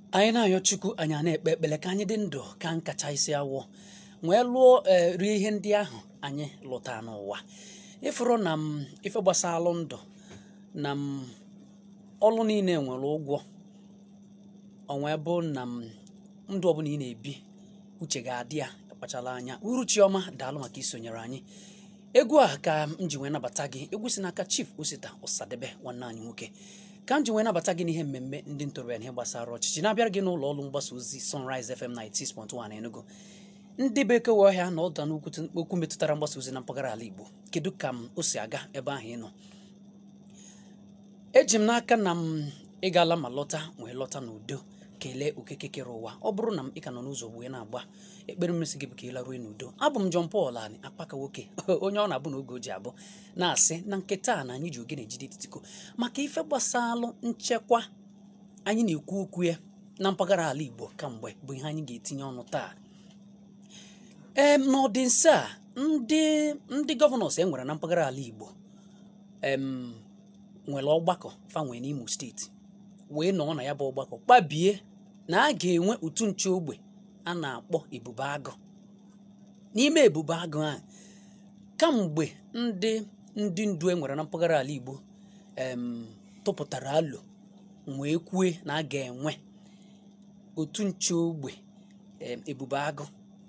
anyị na-ayọ chukwu anyị a na-ekpe ekpele ka anyị dị ndụ ka nkacha isi awọ wee lụọ ee rie ihe ndị ahụ anyị lụta n'ụwa ịfụrụ na m ife gbasalụ ndụ na m ọlụ niile nwere ụgwọ onwe bụ na m ndụ ọbụla ị na-ebi uche ga-adị ya kpachala anya uru chiọma daalụ maka isonyere anyị egwu a ka m ji wee nabata gị egwu si n'aka chief osita ọsadebe nwanne anyị nwoke ka m ji wee nabata gị n'ihe mmemme ndị ntorobịa na ihe gbasara ọchịchị na-abịara gị n'ụlọ ọrụ mgbasa ozi Sunrise FM 96.1 Enugu ndị bekee we ọhịa na ọda n'okwu okwu metụtara mgbasa ozi na mpaghara ala Igbo kedu ka m o si aga ebe ahụ ị nọ eji m n'aka na m ịgala ma lọta wee lọta n'udo kelee okeke kere ụwa ọ bụrụ na m ị ka nọ n'ụzọ wee na-agba ekpere mmesi gị bụ ka ị laruo n'udo abụ m John Paul ani akpaka nwoke onye ọ na-abụ na oge o ji abụ na-asị na nketa a na anyị ji ogene ejide etitiko maka ife gbasalụ nchekwa anyị na-ekwu okwu ya na mpaghara ala Igbo kamgbe bụ ihe anyị ga-etinye ọnụ taa ee n'ọdịnsa a ndị ndị gọvanọs e nwere na mpaghara ala Igbo em nwere ọgbakọ fanwe n'Imo steeti wee nọọ na ya bụ ọgbakọ kpabie na a ga-enwe otu nche ogbe a na-akpọ ebube agụ n'ime ebube agụ ahụ kamgbe ndị ndị ndu e nwere na mpaghara ala Igbo em tụpụtara alo wee kwue na a ga-enwe otu nche ogbe em ebube agụ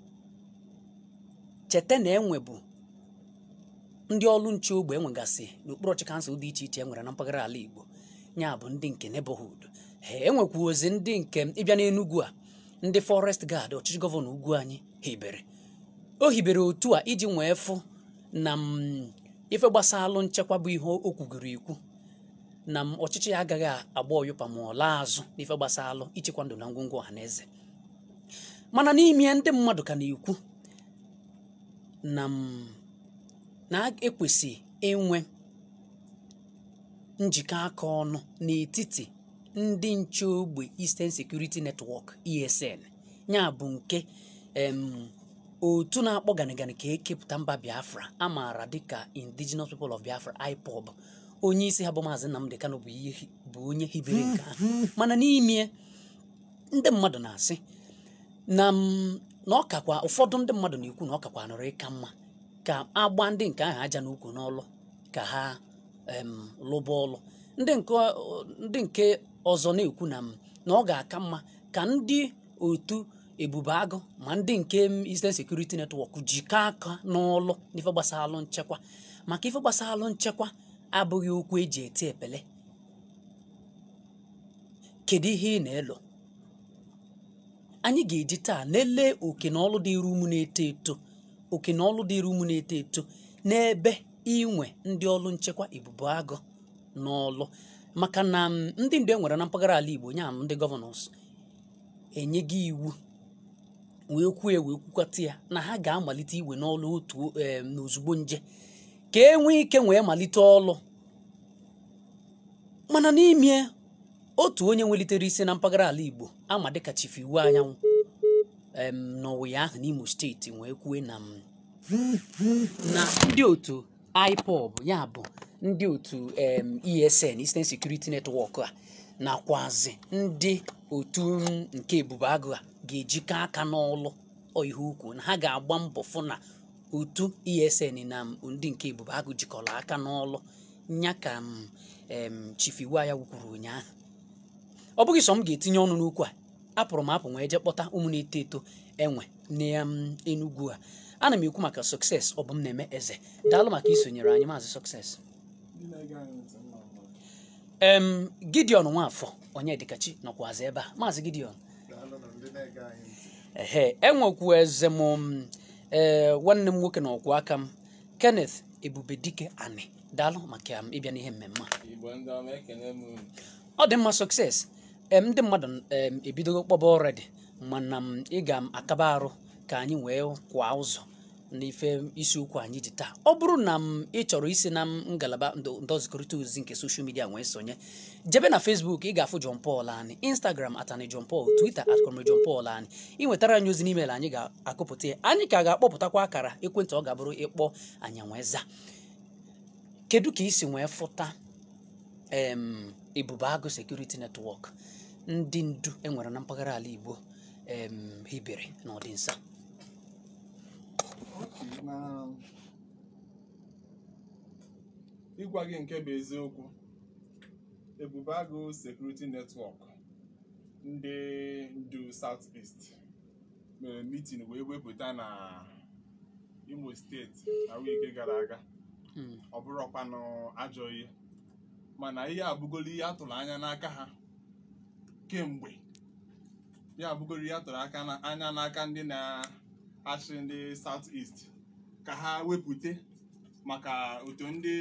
cheta na enwebu ndị ọrụ nche ogbe enwegasị n'okpuru ọchị kansụl dị iche iche e nwere na mpaghara ala Igbo ya bụ ndị nke neighborhood ha enwekwu ozi ndị nke ịbịa n'Enugu a ndị forest guard ọchịchị gọvanọ ugwu anyị hibere o hibere otu a iji nwee fụ na m ife gbasalụ nchekwa bụ ihe o kwugoro ekwu na m ọchịchị ya agaghị agba ọyụpa ma ọ laa azụ n'ife gbasalụ ichekwa ndụ na ngwongwo ọha na eze mana n'ime ndị mmadụ ka na-ekwu na m na-ekwesị inwe njikọ aka ọnụ n'etiti ndị nche ogbe Eastern Security Network ESN ya bụ nke em otu na-akpọ ganigani ka ekepụta mba Biafra a maara dịka Indigenous People of Biafra IPOB onye isi ha bụ maazị Nnamdi Kanu bụ ihe bụ onye hibere nke ahụ mana n'ime ndị mmadụ na-asị na m na ọ kakwa ụfọdụ ndị mmadụ na-ekwu na ọ kakwa nọrọ ịka mma ka agba ndị nke ahụ aja n'ukwu n'ọlụ ka ha em lụba ọlụ ndị nke ndị nke ọzọ na-ekwu na m na ọ ga-aka mma ka ndị otu ebube agụ ma ndị nke Eastern Security Network jikọọ aka n'ọlụ n'ife gbasalụ nchekwa maka ife gbasalụ nchekwa abụghị okwu eji eti epele kedu ihe ị na-elo anyị ga-eji taa lelee oke na ọlụ dịrị ụmụ na-eto eto oke na ọlụ dịrị ụmụ na-eto eto n'ebe inwe ndị ọlụ nchekwa ebubo agụ n'ọlụ maka na ndị ndu e nwere na mpaghara ala Igbo nya ndị gọvanọs enyego iwu wee kwue wee kwukwata ya na ha ga-amalite iwe n'ọlụ otu n'ozugbo nje ka e nwee ike wee malite ọlụ mana n'ime otu onye nwelitere isi na mpaghara ala Igbo ama dịka chifu iwu anyanwụ em n'ọwụya ahụ n'Imo steeti wee kwue na m na ndị otu IPOB ya bụ ndị otu em ESN Eastern Security Network a nakwazi ndị otu nke ebube agụ a ga-ejikọ aka n'ọlụ ihe ukwu na ha ga-agba mbọ fụ na otu ESN na ndị nke ebube agụ jikọrọ aka n'ọlụ nya ka m em chifu iwu ya kwuru ụnyaahụ ọ bụghị sọ m ga-etinye ọnụ n'okwu a apụrụ m apụ wee jee kpọta ụmụ na-eto eto enwe n'Enugwu a ana m ekwu maka sukses ọ bụ m na-eme eze daalụ maka isonyere anyị maazị sukses em Gideon Nwafọ Onyedikachi nọkwazi ebe a maazị Gideon ehe enwekwu eze m ee nwanne m nwoke na ọkwụ aka m Kenneth Ebubedike Ani daalụ maka ịbịa n'ihe mmemme a ọ dị mma sukses em ndị mmadụ em ebidogo kpọba ọredi mana m ị ga-akaba arụ ka anyị wee kwa ụzọ n'ife isiokwu anyị ji taa ọ bụrụ na m ị chọrọ isi na ngalaba ndọzikọrịta ozi nke soshal midia wee sonye jebe na Facebook ị ga-afụ John Paul anyị Instagram atani John Paul Twitter at Comrade John Paul anyị ị nwetara anyị ozi n'email anyị ga-akụpụta ya anyị ka ga-akpọpụtakwa akara ekwentị ọ ga-abụrụ ịkpọ anyị wee za kedu ka isi wee fụta em ebube agụ security network ndị ndu enwere na mpaghara ala Igbo em hibere n'ọdịnsa Okay, na ịgwa gị nke bụ eziokwu ebube agụ sekuriti netwọk ndị ndu South East mere mitin wee wepụta na Imo steeti na wike gara aga Mm, ọ bụrụkwanụ ajọ ihe mana ihe abụgolo ihe atụrụ anya n'aka ha kemgbe ya abụgolo ihe atụrụ aka na- anya n'aka ndị na-achị ndị South East ka ha wepụta maka otu ndị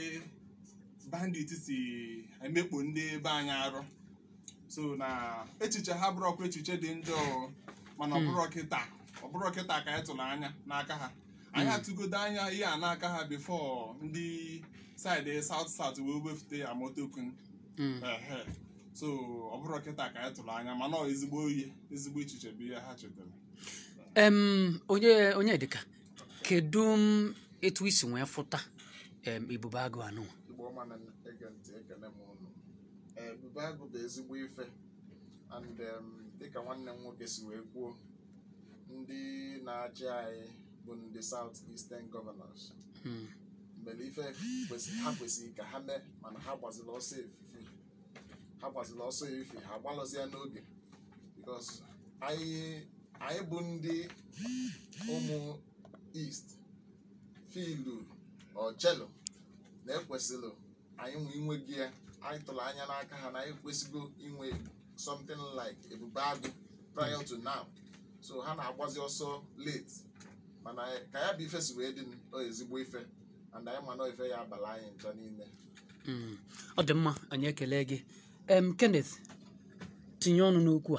bandit si emekpo ndị be anyị arụ so na echiche ha bụrọkwa echiche dị njọ mana ọ Mm. bụrụ kịta ọ bụrụ kịta ka anyị tụrụ anya n'aka ha anyị Mm. atụgodo anya ihe a n'aka ha bifo ndị saịdị South South wee wefute amotokun mm. ehe so ọ bụrụ kịta ka anyị tụrụ anya mana ọ ezigbo ihe ezigbo echiche bụ ihe ha chetara em onye onye dịka kedu m etu isi wee fụta em ebube agụ anụ igbo ọma na-ege ntị ekene m unu ebube agụ bụ ezigbo ife and um, dịka nwanne m nwoke si wee kwuo ndị na-achị anyị bụ ndị South Eastern Governors Mm, mere ife kwesị- ha kwesịrị ka ha mee mana ha gbaziri ọsọ efife ha gbaziri ọsọ efife ha gbalụzie n'oge because anyị anyị bụ ndị ụmụ East filu ọchelo na-ekwesịrị anyị nwe inwe gị ya anyị tụrụ anya n'aka ha na anyị kwesịgo inwe something like ebube agụ prior to now so ha na-agbazi ọsọ late mana ka ya bụ ife si wee dị ọ ezigbo ife and anyị ma na ife ya abala anyị ncha niile mm. ọ dị mma anyị ekele gị em Kenneth tinye ọnụ n'okwu a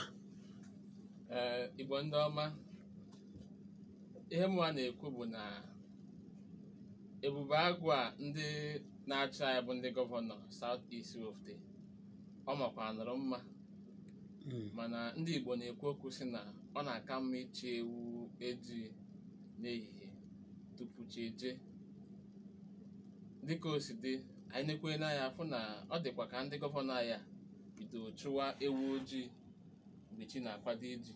Ee, Igbo ndị ọma ihe mụ a na-ekwu bụ na ebube agụ a ndị na-achị anyị bụ ndị gọvanọ South East wofte ọ makwa nụrụ mma Mm, mana ndị Igbo na-ekwu okwu sị na ọ na-aka mma ichi ewu eji n'ehihie tupu chi eje dịka o si dị anyị na-ekwenye n'anya afụ na ọ dịkwa ka ndị gọvanọ anyị a bido chụwa ewu ojii mgbe chi na-akwado iji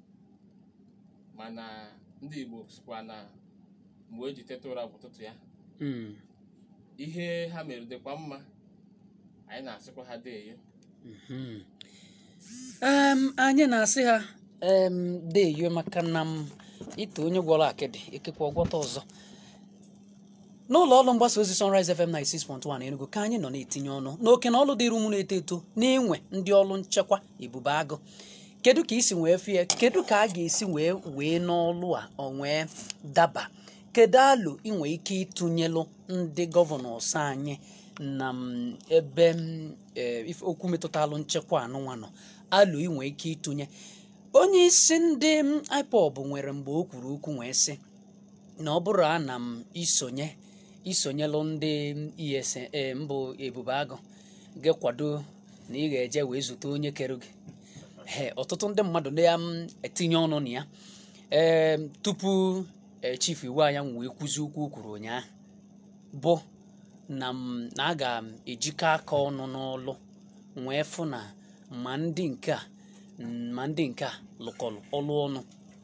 mana ndị Igbo sikwa na mgbe o ji teta ụra bụ ụtụtụ ya mm, ihe ha mere dịkwa mma anyị na-asịkwa ha deeyo mhm. em anyị na-asị ha em deyo maka na m ite onye gwọrọ akịdị ekekwa ọgwọta ọzọ n'ụlọ ọrụ mgbasa ozi Sunrise FM 96.1 Enugu ka anyị nọ na-etinye ọnụ n'oke na ọrụ dịrị ụmụ na-eto eto na-enwe ndị ọrụ nchekwa ebube agụ kedu ka isi wee fie kedu ka a ga-esi wee wee n'ọlụ a ọ wee daba kedu alụ inwe ike ịtụnyelụ ndị gọvanọs anyị na m, ebe m, eh, ife okwu metụtalụ nchekwa anụnwa nọ alụ inwe ike ịtụnye onye isi ndị m, IPOB nwere mgbe o kwuru okwu wee sị na ọ bụrụ a na m isonye isonyelụ ndị ESN mbụ ebube agụ ga-kwado na ị ga-eje wee zute onye kere gị he ọtụtụ ndị mmadụ na-etinye ọnụ na ya ee tupu ee chief iwu anya wee kwuzi okwu o kwuru ụnyaahụ bụ na m na a ga-ejikọ aka ọnụ n'ọlụ wee fụ na ma ndị nke a ma ndị nke a lụkọrọ ọlụ ọnụ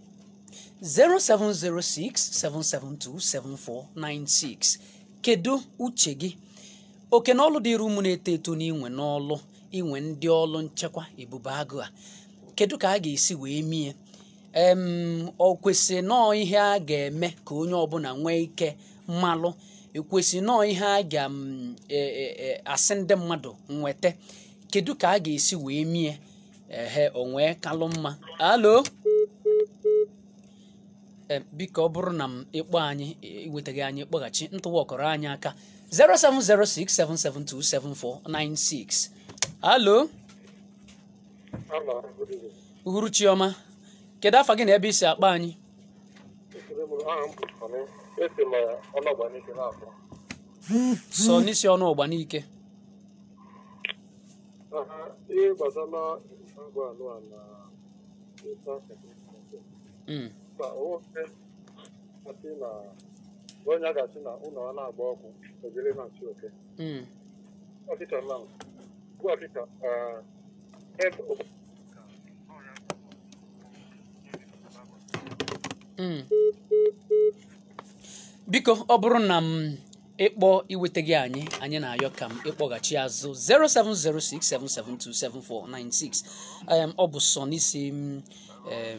07067727496 kedu uche gị oke na ọlụ dịrị ụmụ na-eto eto n'inwe n'ọlụ inwe ndị ọlụ nchekwa ebube agụ a kedu ka a ga-esi wee mie em ọ kwesị nọọ ihe a ga-eme ka onye ọbụla nwee ike mmalụ ekwesị nọọ ihe a ga m, e, e, e, asị ndị mmadụ nweta kedu ka a ga-esi wee mie ehe o nwee kalụ mma alo Em, biko ọ bụrụ na m ịkpọ anyị iwetaghị anyị kpọghachi ntụwa ọkọrọ anyị aka 07067727496 alo Hello, good evening. uhuru chioma kedu afa gị na ebe isi akpọ anyị Ekele m aha m bụ Sọnị. Esi m ọnọgba n'ike n'afọ. sọ n'isi ọnụ ọgba n'ike Aha, ihe gbasara ngwa anụ a na ịta sekretarị. Mm, Ka nwoke asị na onye a ga-asị na ụlọ a na-agba ọkụ ojiri na-achị oke. mm, Ọkịta na ngwa ọkịta ebe Mm. biko ọ bụrụ na m ịkpọ iweta gị anyị anyị na-ayọ ka m ịkpọghachi azụ 07067727496 um, ọ bụ sọ n'isi m um,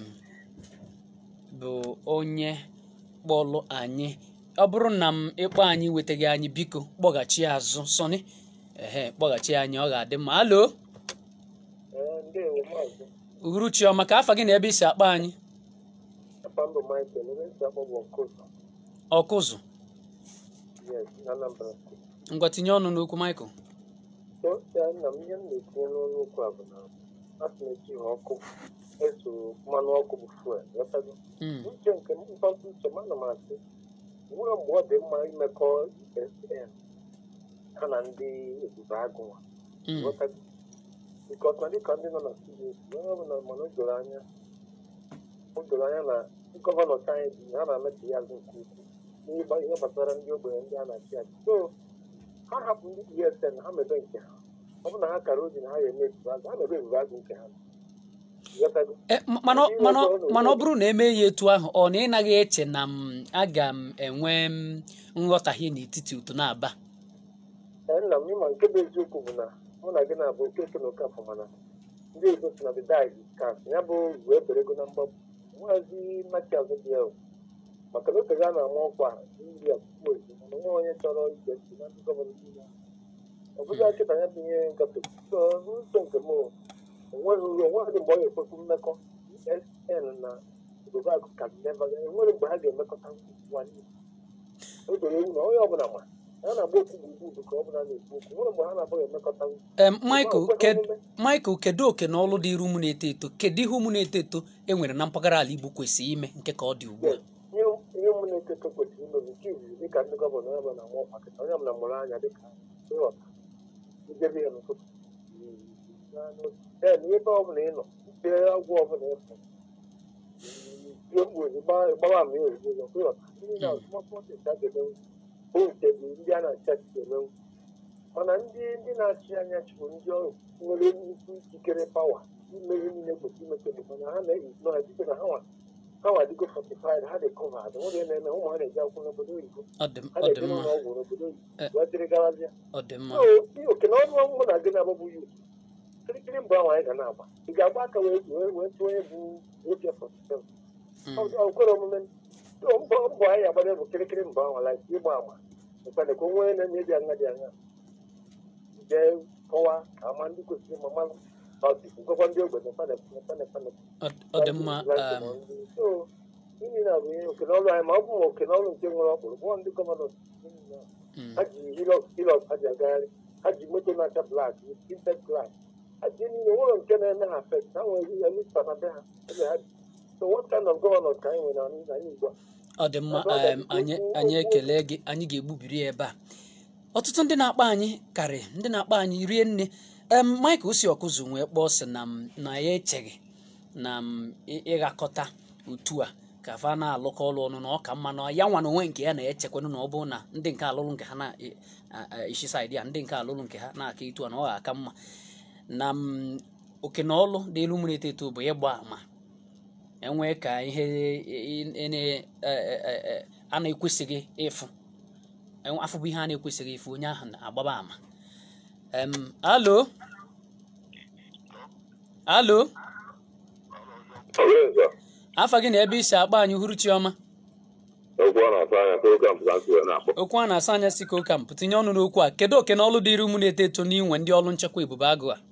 bụ onye kpọlụ anyị ọ bụrụ na m ịkpọ anyị iweta gị anyị biko kpọghachi azụ sọni ehe kpọghachi anyị ọ ga-adị mma alo ndewo maazị uhuruchi ọma ka afa gị na ebe isi akpọ anyị papa mbụ michael ebe ntị akpọ bụ ọkụzụ ọkụzụ yes na anambra steeti ngwa tinye ọnụ n'okwu michael so ya nna m ihe m na-etinye n'ọnụ okwu a bụ na asị m eji ha ọkụ eso mmanụ ọkụ bụ fuel ghọtago Mm, uche nke m mkpọtụ uche m ana m asị nwere mgbe ọ dị mma imekọ esn ha na ndị ebube agụnwa mm, ghọtago bikọs na dịka ndị nọ na studio onye ọbụla mana o doro anya o doro anya na gọvanọ anyị dị ha na-emetụ ya azụ nke ukwuu n'ịgba ihe gbasara ndị ogbenye ndị a na-achị achị so ha hapụ ndị esn ha mebe nke ha ọ bụ na ha kara oji na ha ga-eme ebube agụ ha mebe ebube agụ nke ha ghọtago E, m- mana ọ- mana ọ- mana ọ bụrụ na eme ya etu ahụ ọ na ị naghị eche na m aga m enwe m nghọtahie n'etiti uto na-aba ee nna m ịma nke bụ eziokwu bụ na mụ na gị na-abụ okeke na okafọ mana ndị ozo si na the die kas ya bụ wee berego na mgbapụ nwazi mmachi azụ dị ya o. maka na oge a na-ama ọkwa nri akwụkwọ ezi mana nwa onye chọrọ ige ntị na ndị gọvanọ niile ọ bụghị akịta ya bụ ihe ngafe so n'uche nke m o, onweghị uru onweghị mgbe ọ ga-ekwekwu mmekọ esn na obodo agụ ka neva enwere mgbe ha ga-emekọta nwanne o doro ewu na onye ọbụla ma ha na-agba okwu gburugburu ka ọ bụla na-ekwu okwu nwere mgbe ha na-abụghị emekọta em michael ked- michael kedu oke na ọlụ dịịrị ụmụ na-eto eto kedu ihe ụmụ na-eto eto e nwere na mpaghara ala igbo kwesịrị ime nke ka ọ dị ugbu a ihe ihe ụmụ na-eketo kwesịrị imezi nke izizi dịka ndị gọvanọ onye ọbụla nwa ọkwa kịta onye ọbụla mụrụ anya dịka ịghọta ijebe ya n'ụtụtụ ee na ebe ọbụla ị nọ mpe agwọ ọbụla ịfụ tie mkpu ozigbo gbawa ama ya ozigbo ọzọ ịghọta ndị na smọsmọt a ga-emenwu bụ nke bụ ndị a na-achị achị ga-emenwu mana ndị ndị na-achị anya chịbụ ndị ọrụ nwere nnukwu ikikere pawa ime ihe niile kwesịrị imete bụ mana ha na-eyiznọ ya dịka na ha nwa ha nwa adịgo fortified ha dị covered nwere ihe na-eme ụmụ ha na-eji akwụkwọ n'obodo oyibo ọ dị m- ha ọ dị na-eje mma n'ụlọ ọgwụ n'obodo Eh. oyibo wee dịrị garazịa ọ dị mma so oke na ọnụ mụ na gị na-agbagbu ya kirikiri mbụ ahụ anyị ga na-agba ị ga-agba aka wee wee wee tụọ onye bụ oche forty Mm, ọ kwere omume so mbọ mbọ anyị agbara bụ kirikiri mbụ ahụ like ịgba ama mkpana ka onwe na-eme dị anya dị anya jee kọwa ka ama ndị kwesịrị ma mmanụ gwakwa ndị ogbenye mkpana mkpana mkpana ọ- ọ dị mma um, so ini na bụ ihe okenọlụ anyị ma ọ bụ ma okenọlụ nke nwere ọkpụrụ bụ ndị gọvanọ mm, ha ji hilọk hilọk ha ji agagharị ha ji moto na-acha blak tinted glass ha ji niile nwere nke na-eme ha fest ha nwere ya nista na be ha ebe ha bi so what kind of governors ka anyị nwere na anyị igbo a ọ dị mma um, anyị anyị ekele gị anyị ga-egbubiri ya ebe a ọtụtụ ndị na-akpọ anyị karị ndị na-akpọ anyị rie nne em michael si ọkụzụ wee kpọọ sị na m na ya echeghị na m ị- ịghakọta otu a ka fa na-alụkọ ọrụ ọnụ na ọ ka mma na ya nwa na onwe nke ya na-echekwanụ na ọ bụrụ na ndị nke alụlụ nke ha na-eshi saịdị ya ndị nke alụlụ nke ha na-aka etu a na ọ ga-aka mma na m oke na ọlụ dị elu mmiri eto eto bụ ịgba ama enwee ka ihe ị- ị- ị- e- e- e- e- a na-ekwesịghị ịfụ enwe- afọ bụ ihe a na-ekwesịghị ịfụ onye ahụ na-agbaba ama em alo alo afa gị na ebe isi akpa anyị hụrụ chiọma okwu ọ na-atụ anya ka oge mpụta ntị wee na-akpọ okwu a na-asa anya si ka ụka mpụ tinye ọnụ n'okwu a kedu oke na ọlụ dịrị ụmụ na-eto eto n'inwe ndị ọrụ nchekwa ebube agụ a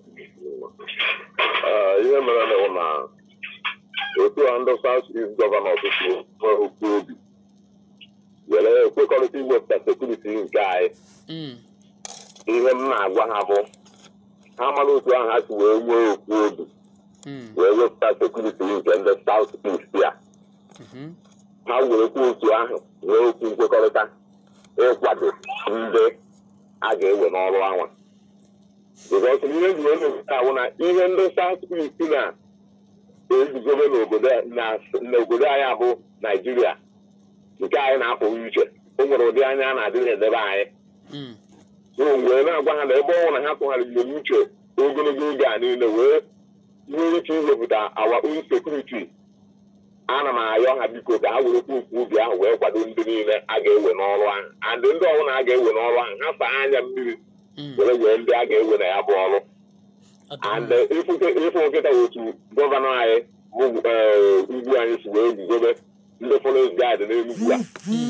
Ee, ihe mere na bụ na otu a ndị South East gọvanọ ọtụtụ nwere okwu obi were ekwekọrịta iwepụta sekuriti nke anyị Mm, ihe m na-agwa ha bụ ha mara otu ahụ ha si wee nwee okwu obi mm, wee wepụta sekuriti nke ndị South East ya mhm, ha werekwa otu ahụ nwee okwu nkwekọrịta ịkwado ndị a ga-ewe n'ọrụ anwa because ihe ji wee na-eweta ahụ na ihe ndị South East na-eguzobe n'obodo na- n'obodo anyị abụ Naijiria nke anyị na-apụghị iche o nwere ụdị anya a na-adị na-edebe anyị mm, so wee na-agwa ha na ebe ọ bụrụ na ha tụgharịrị n'uche ogologo oge a niile wee nwee ike iwepụta our own security ana m ayọ ha biko ka ha werekwa ukwu ubi ahụ wee kwado ndị niile a ga-ewe n'ọrụ ahụ and ndị ọbụla a ga-ewe n'ọrụ ahụ ha saa anya mmiri Mm. were wee ndị a ga-ewe na ya bụ ọrụ Ọ dị and mma. ịfụ nkịta otu gọvanọ anyị bụ eh, ugwu anyị si wee guzobe ndị forest guard n'enugwu a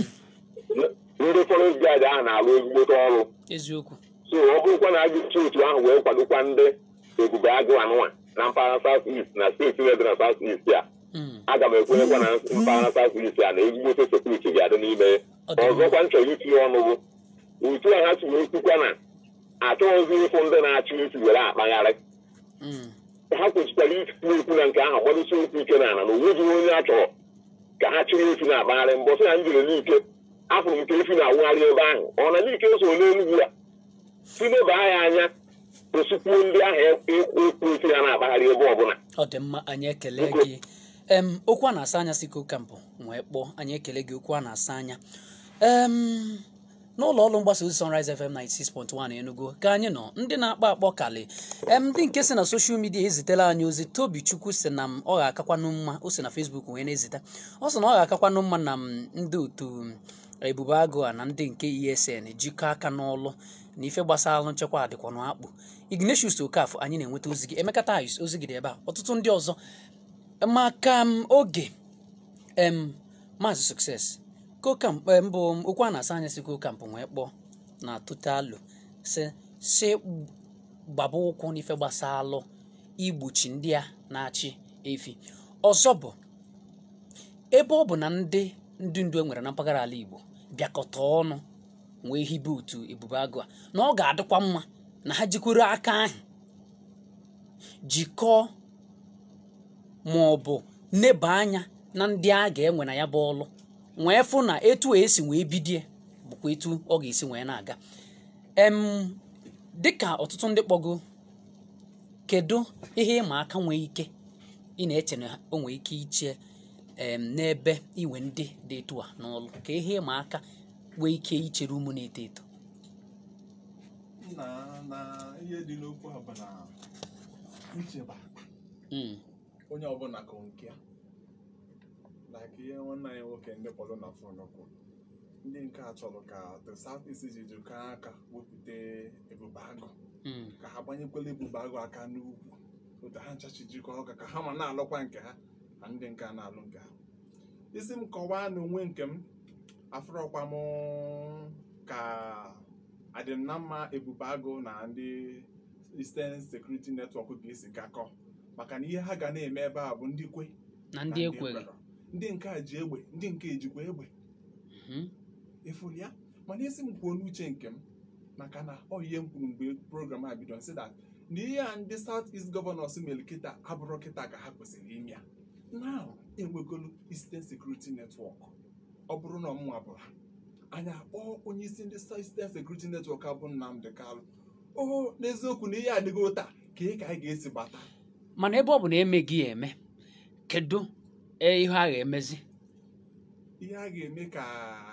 ndị forest guard ahụ na-arụ ezigbote ọrụ eziokwu so ọ bụrụkwa na a ga-esi otu ahụ wee kwadokwa ndị ebube agụ anụnwa na mpaghara south east na steeti niile dị na south east a Mm. aga m ekwenyekwa na mpaghara south east a na ezigbote sekuriti ga-adị n'ime ya Ọ dị mma. ọzọkwa m chọrọ itinye ọnụ bụ otu a ha si wee kwukwa na achọghịzi ịfụ ndị na-achị isi were akpagharị Mm. ha kwesịkwara ikwu okwu na nke ahụ gbadosi okwu ike n'ala na onweghị onye a chọrọ ka ha chịrị efi na-akpagharị mbọsị na njiri n'ike afụrụ m ka efi na-awụgharị ebe ahụ ọ na n'ike so n'enugwu a si leba ya anya osikwuo ndị ahụ ekwu efi ya na-akpagharị ebe ọbụla ọ dị mma anyị ekele Biko. gị em okwu a na-asa anya si kampụ wee kpọọ anyị ekele gị okwu a na-asa anya em n'ụlọ ọrụ mgbasa ozi Sunrise FM 96.1 Enugu ka anyị nọ ndị na-akpọ akpọ kali em ndị nke si na soshal midia ezitela anyị ozi Tobi Chukwu si na m ọ ga-akakwanụ mma o si na Facebook wee na-ezita ọ sị na ọ ga-akakwanụ mma na m ndị otu ebube agụ a na ndị nke ESN jikọọ aka n'ọlụ na ife gbasara nchekwa adịkwanụ akpụ Ignatius Okafọ anyị na-enweta ozi gị Emeka Tayus ozi gị dị ebe a ọtụtụ ndị ọzọ maka m oge em maazị sukses kokamp em, bụ okwu a na-asa anya si kokampụ wee kpọọ na totalụ si si gbaba ụkwụ n'ife gbasalụ igbochi ndị a na-achị efi ọzọ bụ ebe ọ bụ na ndị ndị ndu e nwere na mpaghara ala Igbo bịakọta ọnụ wee hibe otu ebube agụ a na ọ ga-adịkwa mma na ha jikwuru aka ahụ jikọọ ma ọ bụ neba anya na ndị a ga-enwe na ya bụ ọlụ wee fụ na etu a esi wee bidie bụkwa etu ọ ga-esi wee na-aga em dịka ọtụtụ ndị kpọgo kedu ihe ịma aka nwee ike ị na-eche na o nwee ike iche em n'ebe iwe ndị dị etu a n'ọlụ ka ihe ịma aka nwee ike ichere ụmụ na-eto eto na na ihe dị n'okwu a bụ na icheba Mm, onye ọbụla ka nke ya like ihe nwanne anyị nwoke ndị kpọrọ na fon kwuru ndị nke a chọrọ ka the south east ji jikọọ aka wepụta ebube agụ mm, ka ha gbanyekwala ebube agụ aka n'ugwu otu ha nchachi jikọọ aka ka ha ma na-alụkwa nke ha na ndị nke a na-alụ nke ha isi m kọwaa n'onwe nke m afụrọkwa m ka adị m na mma ebube agụ na ndị Eastern Security Network ga-esi gakọ maka na ihe ha ga na-eme ebe a bụ ndị kwe na na ndị ekweghị ekwerọ. ndị nke a ji egbe ndị nke ejikwa egbe Mhm, efuru ya mana isi m kwuo n'uche nke m maka na ọ ihe m kwuru mgbe program a bido sị that na ihe a ndị South East Governors mere kịta abụrụ kịta ka ha kwesịrị ime ya now enwegolu Eastern Security Network ọ bụrụ na ọmụnwa bụrụ ha anyị akpọọ onye isi ndị Eastern Security Network abụ Nnamdi Kalụ o n'eziokwu na ihe adịgo taa ka ị ka anyị ga-esi gbata mana ebe ọ bụ na emeghị ya eme kedu e, ihe a ga-emezi ihe a ga-eme ka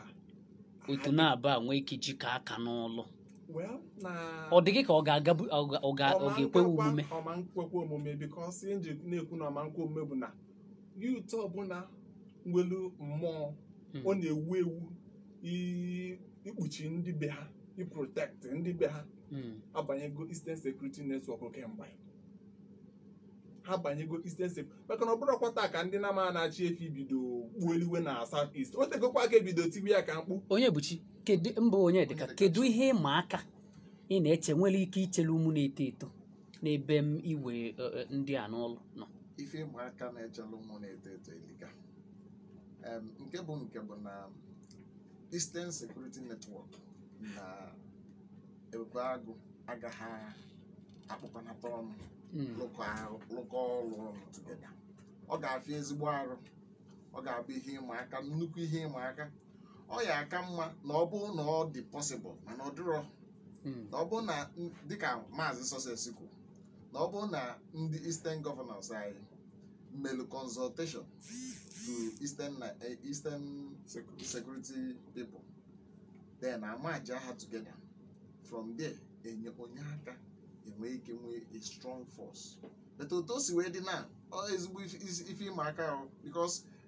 otu na-aba nwee ike ijikọ aka n'ọlụ well na ọ dị gị ka ọ ga-agabu ọ ga- ọ ga- ọ ga-ekwe omume ọma nkwekwe omume bikos ihe nji na-ekwu na ọma nkwe omume bụ na yut ọbụla nwelu mmụọ Hmm. ọ na-ewu ewu i- ikpuchi ndị be ha iprotekt ndị be ha Mm, abanyego Eastern Security Network kemgbe ha banyego Eastern Security maka na ọ bụrụkwa taa ka ndị nama na-achị efi bido gbuoliwe na South East o tegokwa ka ebido tiwe ya ka mkpu onye buchi kedu mba onye dịka Onyedịka kedu ihe ịma aka ị na-eche nwere ike ichere ụmụ na-eto eto n'ebe m iwe e, e, ndị a n'ụlọ nọ ife ịma aka na-echelụ ụmụ na-eto eto eliga Em, nke bụ nke bụ na Eastern Security Network na ebube agụ agaghị akpụkọnata ọnụ Mm, lụkọ arụ- lụkọ ọrụ ọnụ tugeda ọ ga-afịa ezigbo arụ ọ ga-abụ ihe ịma aka nnukwu ihe ịma aka ọ ya aka mma na ọ bụrụ na ọ dị possible mana ọ dịrọ mm, na ọ bụrụ na n- dịka maazị Success kwuru na ọ bụrụ na ndị Eastern governors anyị melu consultation to Eastern Ni- eh, Eastern security people then amaja ha together from there enye onye aka enwe ike nwee a strong force but otu o si wee dị na ọ ezigbo ife- isi- ife ịma aka ahụ because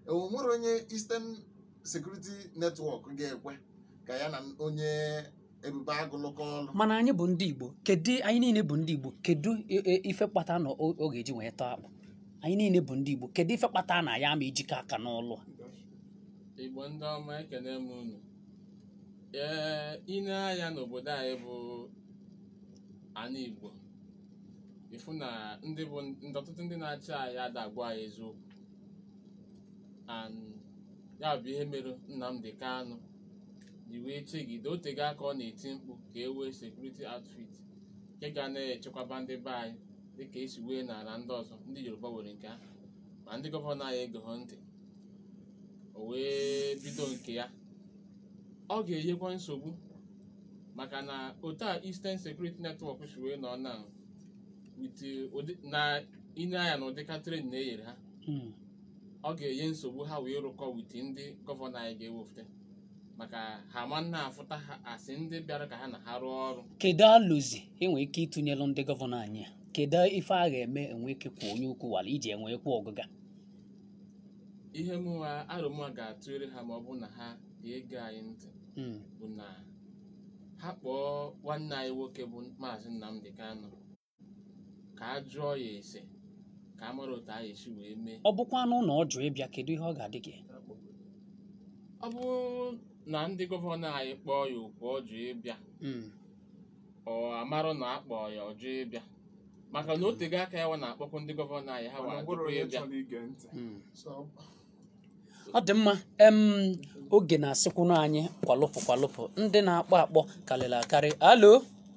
o nwere onye Eastern Security Network ga-ekwe ka ya na onye ebube agụ lụkọ ọlụ mana anyị bụ ndị igbo kedu anyị niile bụ ndị igbo kedu i- i- ife kpata na o ọ ga-eji wee tọọ akpụ anyị niile bụ ndị igbo kedu ife kpata na ya ma ejikọ aka n'ụlọ a? igbo ndị ọma ekene m unu ee ine anya n'obodo anyị bụ ana igbo ịfụ na ndị bụ ndị ọtụtụ ndị na-achị anyị ada agwa anyị eziokwu and ya bụ ihe mere Nnamdi Kanu ji wee chegide otego aka ọ na-eti mkpu ka e wee sekuriti outfit nke ga na-echekwaba ndị be anyị dịka esi wee n'ala ndị ọzọ ndị Yoruba were nke ha ma ndị gọvanọ anyị egeghọ ntị o wee bido nke ya ọ ga-enyekwa nsogbu maka na otu a Eastern Security Network si wee nọ na with ụdị na ine anya na ụdịka tren na-enyere ha Hmm. ọ ga-enye nsogbu ha wee rụkọ wit ndị gọvanọ anyị ga-ewefute maka ha ma nna afụta ha asị ndị bịara ka ha na ha rụọ ọrụ kedu alụzi enwe ike ịtụnyelụ ndị gọvanọ anyị a kedu ife a ga-eme enwe ike kwụ onye ukwu wala iji enwekwu ọgụga ihe mụnwa arụmụwa ga-atụere ha ma ọ bụ na ha ga-ege anyị ntị Hmm. bụ na ha kpọọ nwanne anyị nwoke bụ maazị Nnamdi Kanu ka a jụọ ya ese ka a mara otu a esi wee mee ọ bụkwanụ na ọ jụ ịbịa kedu ihe ọ ga-adị gị ọ bụrụ na ndị gọvanọ anyị kpọọ ya okwu ọ jụ ịbịa Hmm. ọ amarụ na a kpọọ ya ọ jụ ịbịa maka na otego aka ya wa na-akpọkwu ndị gọvanọ anyị ha mana wa ọ bụrụ tupu onye ịbịa chọrọ ige ntị Hmm. so ọ dị mma em oge na-asịkwunu anyị kwalụpụ kwalụpụ ndị na-akpọ akpọ karịrị akarị alo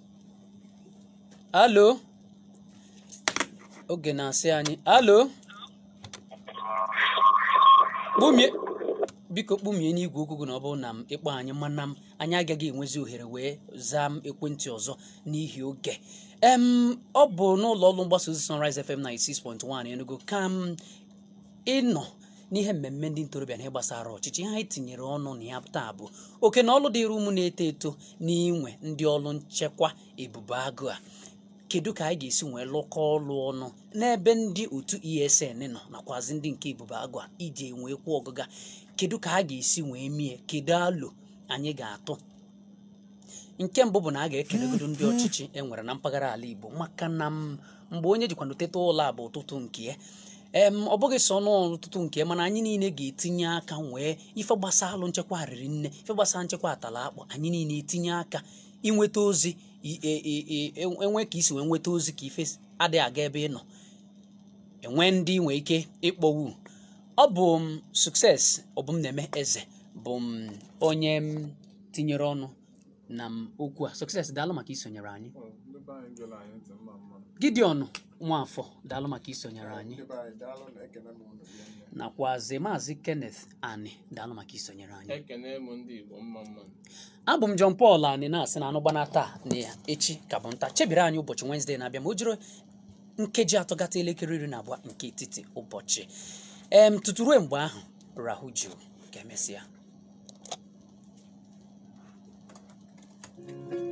alo oge na-asị anyị alo kpumie biko kpumie n'igwe okwu gị na ọ bụrụ na m ịkpọ anyị mana m anyị agaghị enwezi ohere wee zaa m ekwentị ọzọ n'ihi oge em ọ bụ n'ụlọ ọrụ mgbasa ozi Sunrise FM 96.1 Enugu ka m ịnọ n'ihe mmemme ndị ntorobịa na ihe gbasara ọchịchị ihe anyị tinyere ọnụ na ya taa bụ oke na ọlụ dịrị ụmụ na-eto eto n'inwe ndị ọrụ nchekwa ebube agụ a kedu ka anyị ga-esi wee lụkọ ọlụ ọnụ n'ebe ndị otu esn nọ nakwazi ndị nke ebube agụ a iji enwekwu ọgụga kedu ka a ga-esi wee mie kedu alụ anyị ga-atụ nke mbụ bụ na a ga-ekelegodo ndị ọchịchị e nwere na mpaghara ala igbo maka na m- mgbe onye jikwana teta ụlọ a bụ ụtụtụ nke ya em ọ bụghị sọ n'ụtụtụ nke ya mana anyị niile ga-etinye aka wee ife gbasa alụ nchekwa riri nne ife gbasara nchekwa atala akpọ anyị niile etinye aka inweta ozi i- e- e- e- e- enwe ka isi wee nweta ozi ka ife adịghị aga ebe ị nọ enwe ndị nwee ike ịkpọwu ọ bụ m sukses ọbụm na-eme eze bụ m onye m tinyere ọnụ na m okwu a sukses daalụ maka isonyere anyị Ọ, ndị be anyị gere anyị ntị mma mma gideon nwafọ daalụ maka isonyere anyị ndị be anyị daalụ na ekene m unu rie nne. nakwazi maazị kenneth ani daalụ maka isonyere anyị ekene m ndị igbo mma mma abụ m john paul ani na-asị na anụ gbana taa na ya echi ka bụ nta chebiri anyị ụbọchị wenezdee na-abịa ma o jiri nkeji atọ gata elekere iri na abụọ nke etiti ụbọchị em tutu ruo mgbe ahụ rahụ jụụ ka emesịa